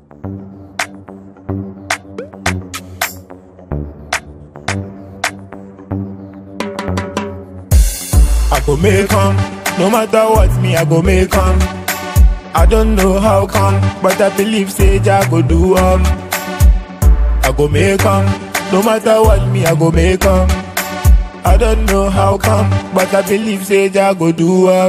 I go make come, no matter what me I go make come. I don't know how come, but I believe say Jah go do um. I go make come, no matter what me I go make come. I don't know how come, but I believe say Jah go do um.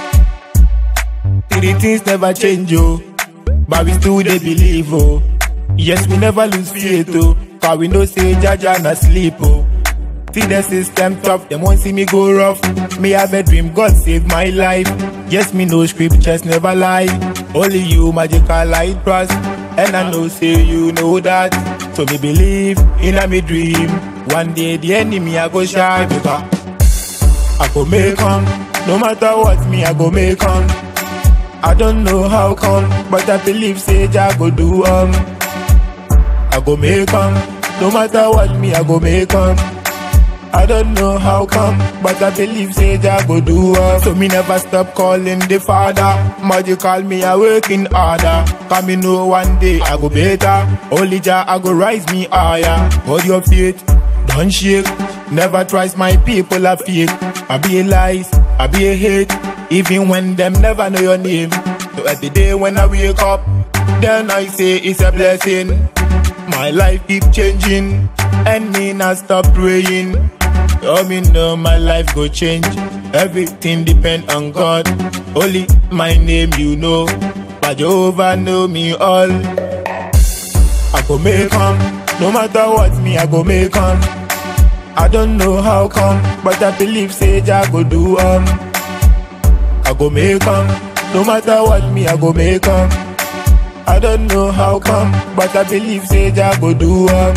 Three things never change oh, but we still dey believe oh. Yes we never lose faith oh, cause we know say Jah Jah na sleep oh. See the system tough, them won't see me go rough. Me have a dream, God save my life. Yes, me know scriptures never lie. Only you magical light trust. And I know say you know that. So me believe in a me dream. One day the enemy I go shy because I go make come. No matter what me I go make come. I don't know how come, but I believe say Jah go do um. I go make come. No matter what me I go make come. I don't know how come, but I believe say Jah go do am. So me never stop calling the Father. Magical me a working harder. Cause me know one day I go better. Only Jah I go rise me higher. Hold your faith, don't shake. Never trust my people a fake. I be a lies, I be a hate. Even when them never know your name. So every day when I wake up, then I say it's a blessing. My life keep changing, and me not stop praying. Oh, me know my life go change. Everything depend on God. Only my name you know, but Jehovah know me all. I go make come, no matter what me I go make come. I don't know how come, but I believe say Jah go do um. I go make come, no matter what me I go make come. I don't know how come, but I believe say Jah go do um.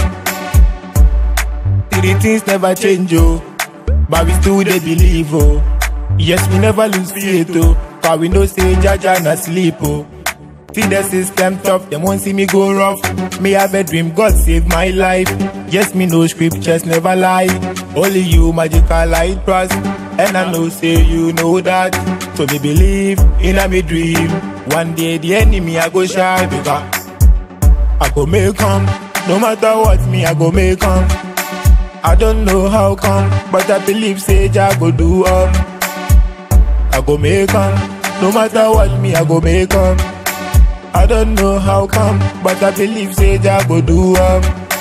Three things never change oh, but we still dey believe oh. Yes we never lose faith oh, cause we know say Jah Jah na sleep oh. See the system tough, them won't see me go rough. Me have a dream, God save my life. Yes, me know scriptures never lie. Only you magical light trust. And I know say you know that. So me believe in a me dream. One day the enemy I go shy because I go make come. No matter what me I go make come. I don't know how come, but I believe say Jah go do um. I go make come. No matter what me I go make come. I don't know how come, but I believe say Jah go do um.